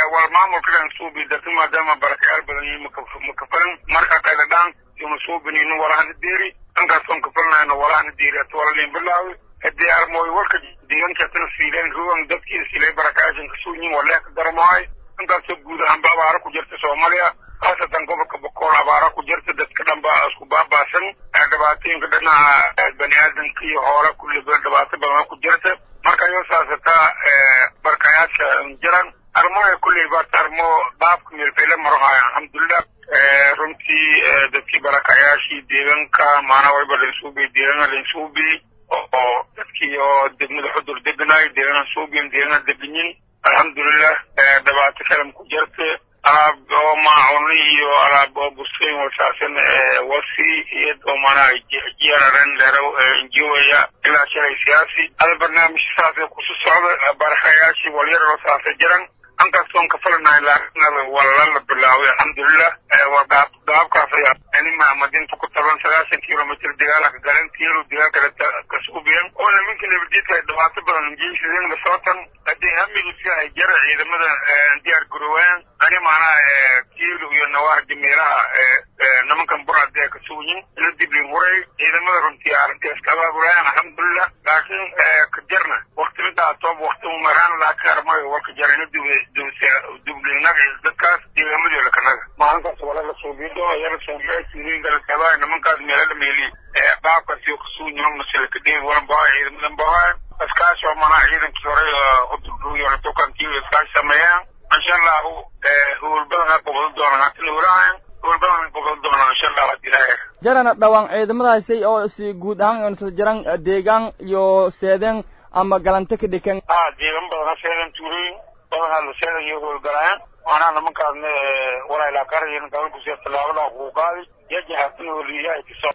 wal maamulkadan suubi dadka maadaama barakayaal badan yihiin makafalan marka kayda dhaan yoma suubinino walahana deeri dhankaasoon kafalnayno walahana deeri ata walalin bilaawi hadii armooy warka deegankatana siileen ruwan dadkii silay barakayaashan kasuunyin walee ka darmaayo dhankaasoo guud ahaanba abaara ku jirta soomaaliya khaasatan gobolka bokool abaara ku jirta dadka dhan baa isku baabaasan dhibaatooyinka dhinaca bani aadamka iyo hoola kulliba dhibaato badan ku jirta marka yoo saasataa barkayaasha jiran armoya kulley baata armo dhaafka meelfayla marohaya alxamdulilah runtii dadkii barakayaashii deegaanka maanaa wayba lainsuubi deegaana lainsuubi oo dadkii oo degmada xudur deganay deegaana suubiyan deegaana deganyin alxamdulilah dhibaato kalam ku jirta alaab oo maacuni iyo alaab oo buskayn wasaasan wasi iyad oo maanaa jiyararen lero injiwaya ilaa shalay siyaasi ada barnaamij saasee kusu socda barakayaashii walyaroo saasa jiran ankastoon kafalanahay laakiin walala bilaaway alxamdulilah waa dhaab dhaabkaas ayaa anima madinta ku taban sagaashan kilomitr dagaalaka garan kiilo dagaal kale kasuubiyan oo nimanka nabadjidka dhibaato badan jeysadeen lasootan hadii hamigiis yahay jara ciidamada diyaar garowaan ani macnaha kiilo iyo nawaardi meelaha nimankan buraad ee kasuuyin ila diblin huray ciidamada runtii arrintaas ka abaabulayan alxamdulilah laakiin ka jarna wakti midaa toob wakti umaraan laakiin armayo warka jarina dublinaga dadkaas deegaamadola kanaga maalinkaas walaga suubido ayana suubiyaasiringalakabaa nimankaas meelada meeli qaabkaasi kasuuyin masalaka dheeg walan bahaa ciidamadan bahaa iskaashi oo manaa ciidankii hore udurduuyo tukantii iskaashi sameeyaan insha allahu howlbadan qobado doonaan hatina walahayan howlbadan qobado doonaan insha allahu hadii ilaahay jarana dhawaan ciidamadaasi oo si guud ahaan isla jiran deegaan iyo seedeen ama galante ka dhikan a deegaan badana seedan tuulooyin badanaa la seedan iyo howlgalayaan maanaa nimankaasna walaa ilaa karayin gabalkusiya tallaabada kuuqaadi yajahatina waliyahay kasoo